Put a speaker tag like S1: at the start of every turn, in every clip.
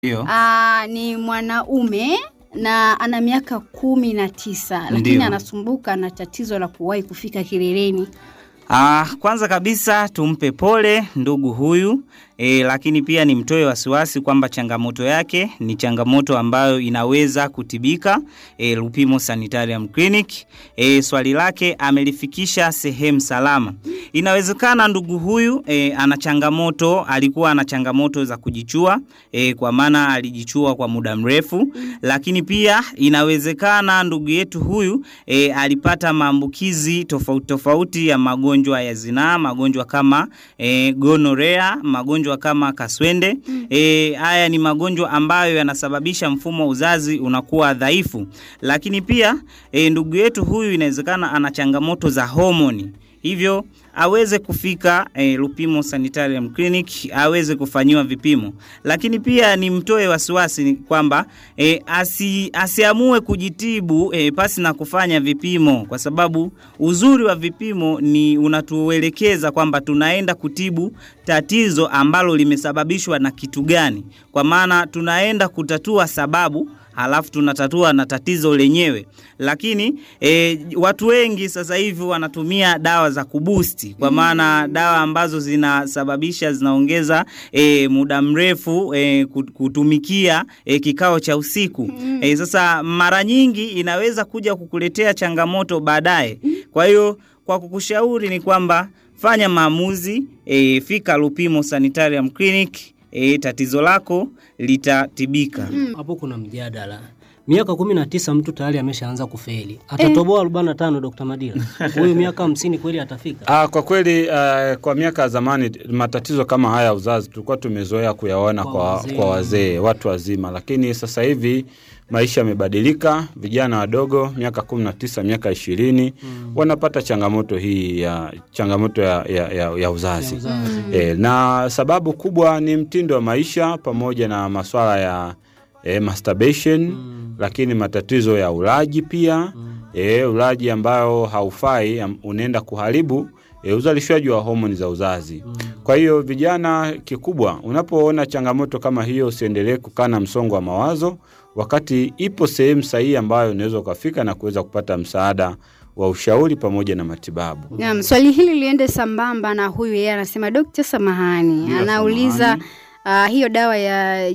S1: Ndio.
S2: Ah, ni mwanaume na ana miaka kumi na tisa lakini
S1: Ndio.
S2: anasumbuka na tatizo la kuwahi kufika kileleni.
S1: Ah, kwanza kabisa tumpe pole ndugu huyu e, lakini pia nimtoe wasiwasi kwamba changamoto yake ni changamoto ambayo inaweza kutibika e, Lupimo Sanitarium Clinic. E, swali lake amelifikisha sehemu salama. Inawezekana ndugu huyu e, ana changamoto, alikuwa ana changamoto za kujichua e, kwa maana alijichua kwa muda mrefu, lakini pia inawezekana ndugu yetu huyu e, alipata maambukizi tofauti tofauti ya magonjwa ya zinaa, magonjwa kama e, gonorea, magonjwa kama kaswende. E, haya ni magonjwa ambayo yanasababisha mfumo wa uzazi unakuwa dhaifu, lakini pia e, ndugu yetu huyu inawezekana ana changamoto za homoni hivyo aweze kufika eh, Lupimo Sanitarium Clinic aweze kufanyiwa vipimo, lakini pia nimtoe wasiwasi ni kwamba eh, asi, asiamue kujitibu eh, pasi na kufanya vipimo, kwa sababu uzuri wa vipimo ni unatuelekeza kwamba tunaenda kutibu tatizo ambalo limesababishwa na kitu gani, kwa maana tunaenda kutatua sababu halafu tunatatua na tatizo lenyewe. Lakini e, watu wengi sasa hivi wanatumia dawa za kubusti, kwa maana dawa ambazo zinasababisha zinaongeza e, muda mrefu e, kutumikia e, kikao cha usiku e, sasa mara nyingi inaweza kuja kukuletea changamoto baadaye. Kwa hiyo kwa kukushauri ni kwamba fanya maamuzi e, fika Lupimo Sanitarium Clinic e, tatizo lako litatibika.
S3: Hapo kuna mjadala. Miaka kumi na tisa mtu tayari ameshaanza kufeli, atatoboa arobaini na tano Dr. Madila? Huyu miaka hamsini kweli atafika?
S4: Ah, kwa kweli uh, kwa miaka ya zamani matatizo kama haya ya uzazi tulikuwa tumezoea kuyaona
S3: Kwa
S4: kwa,
S3: wazee.
S4: kwa wazee watu wazima, lakini sasa hivi maisha yamebadilika. Vijana wadogo miaka kumi na tisa miaka ishirini wanapata changamoto hii ya changamoto ya, ya, ya, ya uzazi,
S3: Ya uzazi.
S4: E, na sababu kubwa ni mtindo wa maisha pamoja na maswala ya e, masturbation lakini matatizo ya ulaji pia e, ulaji ambayo haufai am- unaenda kuharibu e, uzalishaji wa homoni za uzazi. Kwa hiyo vijana, kikubwa unapoona changamoto kama hiyo, usiendelee kukaa na msongo wa mawazo, wakati ipo sehemu sahihi ambayo unaweza ukafika na kuweza kupata msaada wa ushauri pamoja na matibabu.
S2: Naam, swali hili liende sambamba na huyu yeye anasema Dr. Samahani,
S4: Ndio,
S2: anauliza
S4: samahani.
S2: ah, hiyo dawa ya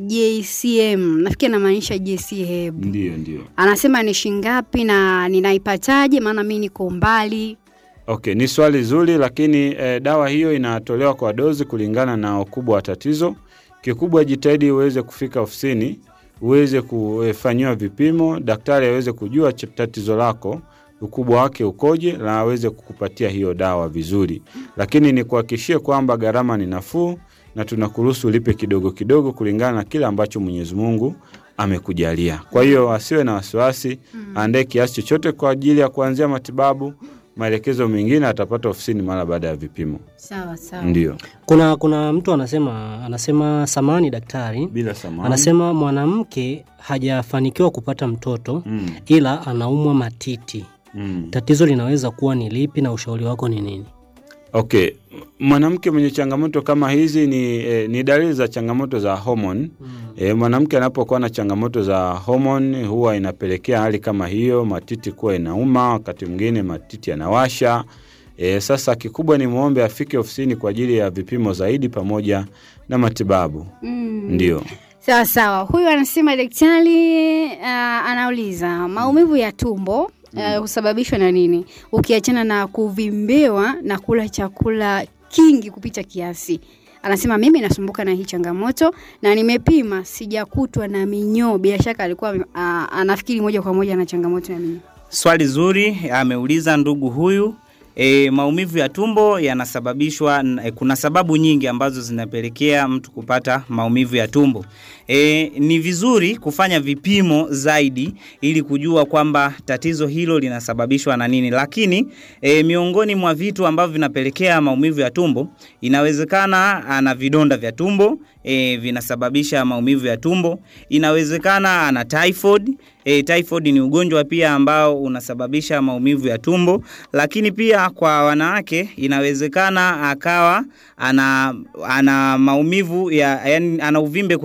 S2: JCM nafikiri anamaanisha JCM.
S4: Ndio, ndio.
S2: Anasema ni shingapi na ninaipataje? Maana mi niko mbali.
S4: Okay, ni swali zuri, lakini eh, dawa hiyo inatolewa kwa dozi kulingana na ukubwa wa tatizo. Kikubwa jitahidi uweze kufika ofisini, uweze kufanyiwa vipimo, daktari aweze kujua ch- tatizo lako ukubwa wake ukoje, na aweze kukupatia hiyo dawa vizuri. Lakini nikuhakikishie kwamba gharama ni nafuu na tunakuruhusu ulipe kidogo kidogo kulingana na kile ambacho Mwenyezi Mungu amekujalia. Kwa hiyo asiwe na wasiwasi, aandae kiasi chochote kwa ajili ya kuanzia matibabu. Maelekezo mengine atapata ofisini mara baada ya vipimo.
S2: Sawa sawa.
S4: Ndio,
S3: Kuna kuna mtu anasema anasema samani daktari,
S4: bila samani.
S3: anasema mwanamke hajafanikiwa kupata mtoto
S4: Mm,
S3: ila anaumwa matiti.
S4: mm.
S3: Tatizo linaweza kuwa ni lipi na ushauri wako ni nini?
S4: Okay, mwanamke mwenye changamoto kama hizi ni, eh, ni dalili za changamoto za homoni. Eh, mwanamke anapokuwa na changamoto za homoni huwa inapelekea hali kama hiyo, matiti kuwa inauma, wakati mwingine matiti yanawasha. Eh, sasa kikubwa ni muombe afike ofisini kwa ajili ya vipimo zaidi pamoja na matibabu.
S2: Mm.
S4: Ndio.
S2: Sawa sawa. Huyu anasema daktari, uh, anauliza maumivu ya tumbo uh, husababishwa na nini, ukiachana na kuvimbewa na kula chakula kingi kupita kiasi. Anasema mimi nasumbuka na hii changamoto na nimepima, sijakutwa na minyoo. Bila shaka alikuwa uh, anafikiri moja kwa moja na changamoto ya minyoo.
S1: Swali zuri ameuliza ndugu huyu. E, maumivu ya tumbo yanasababishwa e, kuna sababu nyingi ambazo zinapelekea mtu kupata maumivu ya tumbo. E, ni vizuri kufanya vipimo zaidi ili kujua kwamba tatizo hilo linasababishwa na nini, lakini e, miongoni mwa vitu ambavyo vinapelekea maumivu ya tumbo, inawezekana ana vidonda vya tumbo e, vinasababisha maumivu ya tumbo. Inawezekana ana typhoid E, typhoid ni ugonjwa pia ambao unasababisha maumivu ya tumbo, lakini pia kwa wanawake inawezekana akawa ana, ana maumivu ya yani, ana uvimbe kwenye kizazi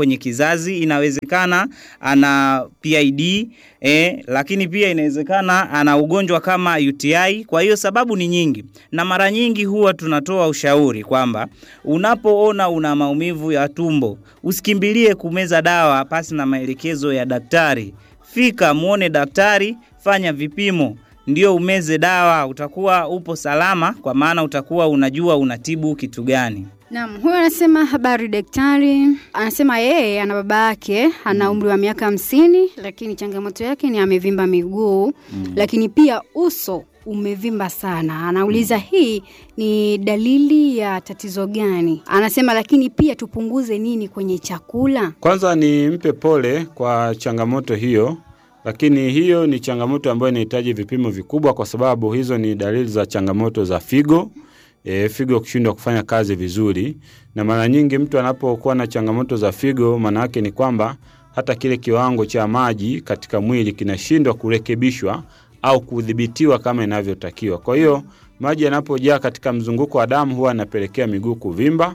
S1: uzazi, inawezekana ana PID eh, lakini pia inawezekana ana ugonjwa kama UTI. Kwa hiyo sababu ni nyingi, na mara nyingi huwa tunatoa ushauri kwamba unapoona una maumivu ya tumbo usikimbilie kumeza dawa pasi na maelekezo ya daktari. Fika muone daktari, fanya vipimo ndio umeze dawa, utakuwa upo salama, kwa maana utakuwa unajua unatibu kitu gani.
S2: Naam, huyu anasema habari daktari. Anasema yeye ana baba yake ana umri wa miaka hamsini, lakini changamoto yake ni amevimba miguu lakini pia uso umevimba sana. Anauliza hii ni dalili ya tatizo gani? Anasema lakini pia tupunguze nini kwenye chakula?
S4: Kwanza nimpe pole kwa changamoto hiyo, lakini hiyo ni changamoto ambayo inahitaji vipimo vikubwa, kwa sababu hizo ni dalili za changamoto za figo. E, figo kushindwa kufanya kazi vizuri, na mara nyingi mtu anapokuwa na changamoto za figo, maana yake ni kwamba hata kile kiwango cha maji katika mwili kinashindwa kurekebishwa au kudhibitiwa kama inavyotakiwa. Kwa hiyo maji yanapojaa katika mzunguko wa damu huwa yanapelekea miguu kuvimba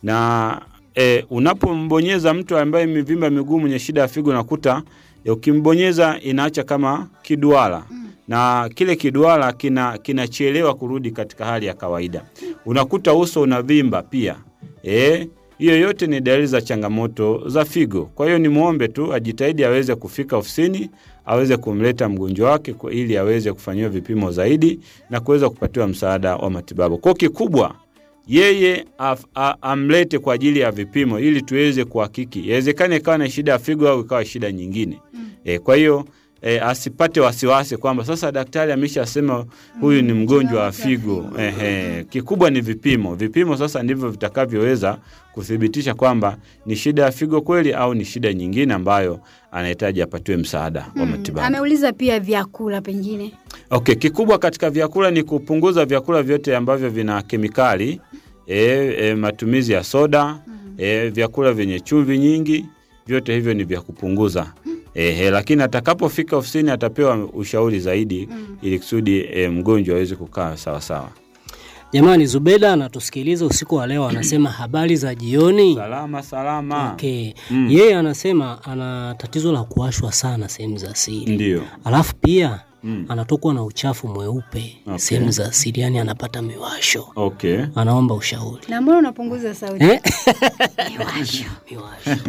S4: na e, unapombonyeza mtu ambaye imevimba miguu mwenye shida ya figo unakuta e, ukimbonyeza inaacha kama kiduara na kile kiduara kina kinachelewa kurudi katika hali ya kawaida. Unakuta uso unavimba pia. Eh, hiyo yote ni dalili za changamoto za figo. Kwa hiyo nimwombe tu ajitahidi aweze kufika ofisini, aweze kumleta mgonjwa wake kwa ili aweze kufanyiwa vipimo zaidi na kuweza kupatiwa msaada wa matibabu. Kwa kikubwa yeye af, a, amlete kwa ajili ya vipimo ili tuweze kuhakiki. Inawezekana ikawa na shida ya figo au ikawa shida nyingine. E, kwa hiyo e, asipate wasiwasi kwamba sasa daktari ameshasema huyu ni mgonjwa wa figo. Ehe, kikubwa ni vipimo. Vipimo sasa ndivyo vitakavyoweza kuthibitisha kwamba ni shida ya figo kweli au ni shida nyingine ambayo anahitaji apatiwe msaada wa matibabu.
S2: Ameuliza pia vyakula pengine.
S4: Okay, kikubwa katika vyakula ni kupunguza vyakula vyote ambavyo vina kemikali e, e, matumizi ya soda e, vyakula vyenye chumvi nyingi, vyote hivyo ni vya kupunguza. Ehe, lakini atakapofika ofisini atapewa ushauri zaidi ili kusudi e, mgonjwa aweze kukaa sawa sawa.
S3: Jamani, Zubeda anatusikiliza usiku wa leo, anasema habari za jioni.
S4: Salama salama.
S3: Okay.
S4: Mm.
S3: Yeye anasema ana tatizo la kuwashwa sana sehemu za siri,
S4: Ndio.
S3: alafu pia
S4: Mm.
S3: anatokwa na uchafu mweupe
S4: Okay.
S3: sehemu za siri, yani anapata miwasho.
S4: Okay.
S3: Anaomba ushauri
S2: Na mbona unapunguza sauti?
S3: eh?
S2: Miwasho.
S3: miwasho.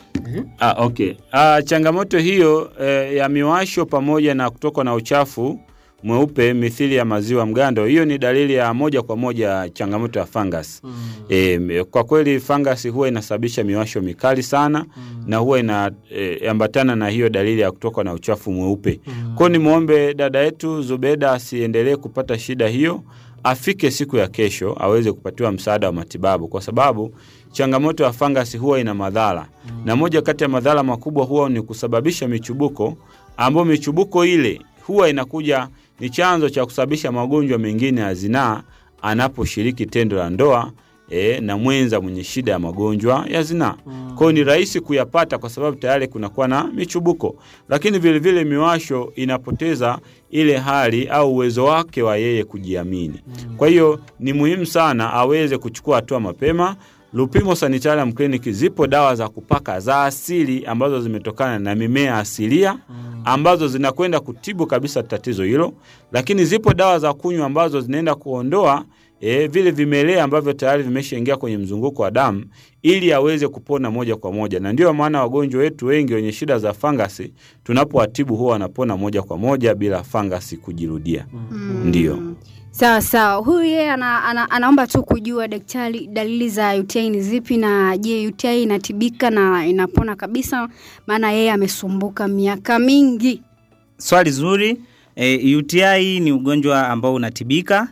S4: Ah, okay. Ah, changamoto hiyo eh, ya miwasho pamoja na kutokwa na uchafu mweupe mithili ya maziwa mgando, hiyo ni dalili ya moja kwa moja ya changamoto ya fungus. E, kwa kweli fungus huwa inasababisha miwasho mikali sana na huwa inaambatana na hiyo dalili ya kutokwa na uchafu mweupe. Kwa hiyo nimwombe dada yetu Zubeda asiendelee kupata shida hiyo, afike siku ya kesho aweze kupatiwa msaada wa matibabu, kwa sababu changamoto ya fangasi huwa ina madhara na moja kati ya madhara makubwa huwa ni kusababisha michubuko, ambayo michubuko ile huwa inakuja ni chanzo cha kusababisha magonjwa mengine ya zinaa anaposhiriki tendo la ndoa e, na mwenza mwenye shida ya magonjwa ya zinaa. Kwa hiyo ni rahisi kuyapata kwa sababu tayari kunakuwa na michubuko, lakini vilevile miwasho inapoteza ile hali au uwezo wake wa yeye kujiamini. Kwa hiyo ni muhimu sana aweze kuchukua hatua mapema. Lupimo Sanitarium Clinic zipo dawa za kupaka za asili ambazo zimetokana na mimea asilia ambazo zinakwenda kutibu kabisa tatizo hilo, lakini zipo dawa za kunywa ambazo zinaenda kuondoa e, vile vimelea ambavyo tayari vimeshaingia kwenye mzunguko wa damu ili aweze kupona moja kwa moja, na ndio maana wagonjwa wetu wengi wenye shida za fangasi tunapowatibu huwa wanapona moja kwa moja bila fangasi kujirudia. Ndio.
S2: Sawa sawa. Huyu yeye ana, ana, anaomba tu kujua daktari, dalili za UTI ni zipi, na je, UTI inatibika na inapona kabisa? Maana yeye amesumbuka miaka mingi.
S1: Swali zuri. E, UTI ni ugonjwa ambao unatibika.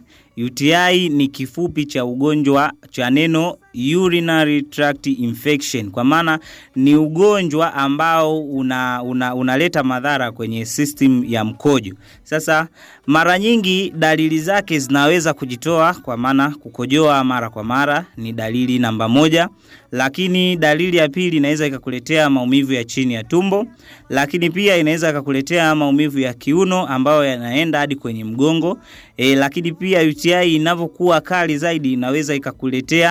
S1: UTI ni kifupi cha ugonjwa cha neno urinary tract infection, kwa maana ni ugonjwa ambao una, una, unaleta madhara kwenye system ya mkojo. Sasa mara nyingi dalili zake zinaweza kujitoa, kwa maana kukojoa mara kwa mara ni dalili namba moja, lakini dalili ya pili inaweza ikakuletea maumivu ya chini ya tumbo, lakini pia inaweza ikakuletea maumivu ya kiuno ambayo yanaenda hadi kwenye mgongo e, lakini pia UTI inavyokuwa kali zaidi inaweza ikakuletea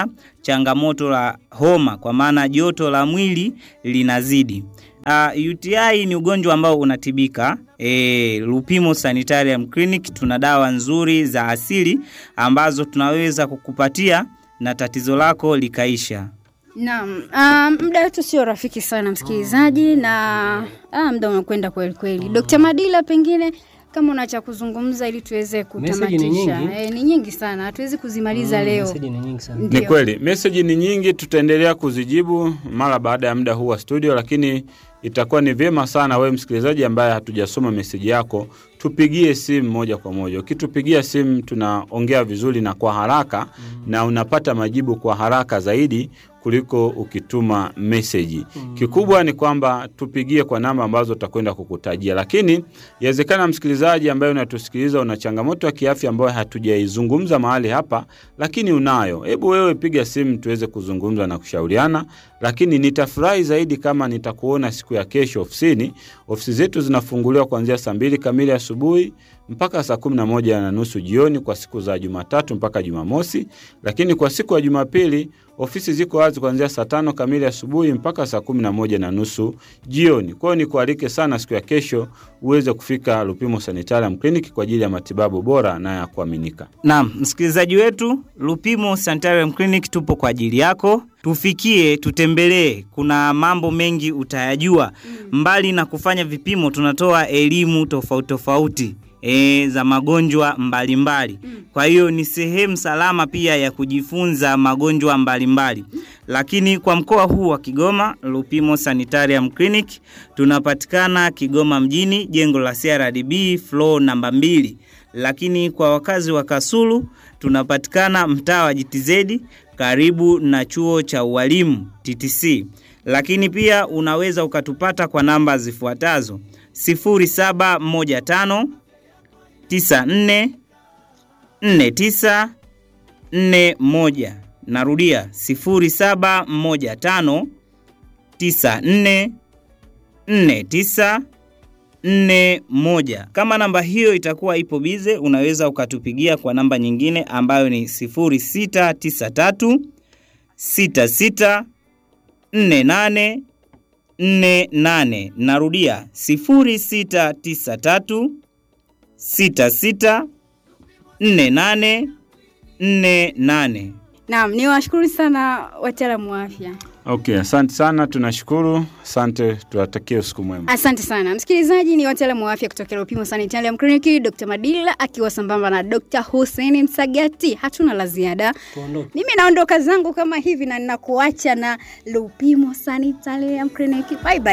S1: changamoto la homa, kwa maana joto la mwili linazidi. Uh, UTI ni ugonjwa ambao unatibika. E, Lupimo Sanitarium Clinic tuna dawa nzuri za asili ambazo tunaweza kukupatia na tatizo lako likaisha.
S2: Naam, um, muda wetu sio rafiki sana msikilizaji, na ah, muda umekwenda kweli kweli. Dr. Madila, pengine kama una cha kuzungumza ili tuweze
S3: Message ni
S2: kutamatisha.
S3: nyingi.
S2: Eh, ni nyingi sana, hatuwezi kuzimaliza leo.
S3: Meseji ni nyingi sana.
S4: Ni
S2: Ndio.
S4: kweli meseji ni nyingi, tutaendelea kuzijibu mara baada ya muda huu wa studio, lakini itakuwa ni vyema sana wewe msikilizaji ambaye hatujasoma meseji yako, tupigie simu moja kwa moja. Ukitupigia simu, tunaongea vizuri na kwa haraka na unapata majibu kwa haraka zaidi kuliko ukituma meseji. Kikubwa ni kwamba tupigie kwa namba ambazo tutakwenda kukutajia, lakini yawezekana msikilizaji ambaye unatusikiliza una changamoto ya kiafya ambayo hatujaizungumza mahali hapa, lakini unayo. Hebu wewe piga simu tuweze kuzungumza na kushauriana, lakini nitafurahi zaidi kama nitakuona siku ya kesho ofisini. Ofisi zetu zinafunguliwa kuanzia saa mbili kamili asubuhi mpaka saa kumi na moja na nusu jioni kwa siku za Jumatatu mpaka Jumamosi, lakini kwa siku ya Jumapili ofisi ziko wazi kuanzia saa tano kamili asubuhi mpaka saa kumi na moja na nusu jioni. Kwa hiyo nikualike sana siku ya kesho uweze kufika Lupimo Sanitarium Clinic kwa ajili ya matibabu bora na ya kuaminika.
S1: Naam, msikilizaji wetu, Lupimo Sanitarium Clinic tupo kwa ajili yako. Tufikie, tutembelee, kuna mambo mengi utayajua. Mbali na kufanya vipimo, tunatoa elimu tofauti tofauti e, za magonjwa mbalimbali. Kwa hiyo ni sehemu salama pia ya kujifunza magonjwa mbalimbali. Lakini kwa mkoa huu wa Kigoma, Lupimo Sanitarium Clinic tunapatikana Kigoma mjini, jengo la CRDB floor namba mbili lakini kwa wakazi wa Kasulu tunapatikana mtaa wa JTZ karibu na chuo cha ualimu TTC. Lakini pia unaweza ukatupata kwa namba zifuatazo 0715 94 49 41. Narudia 0715 94 49 nne moja. Kama namba hiyo itakuwa ipo bize, unaweza ukatupigia kwa namba nyingine ambayo ni 0693 66 48 48. Narudia 0693 66 48 48.
S2: Naam, ni washukuru sana wataalamu wa afya.
S4: Okay, asante sana, tunashukuru. Asante, tuwatakie usiku mwema.
S2: Asante sana msikilizaji, ni wataalamu wa afya kutoka Lupimo Sanitarium Clinic, Dr. Madila akiwa sambamba na Dr. Hussein Msagati. Hatuna la ziada,
S3: Tuondoke.
S2: mimi naondoka zangu kama hivi na ninakuacha na Lupimo Sanitarium Clinic. Bye bye.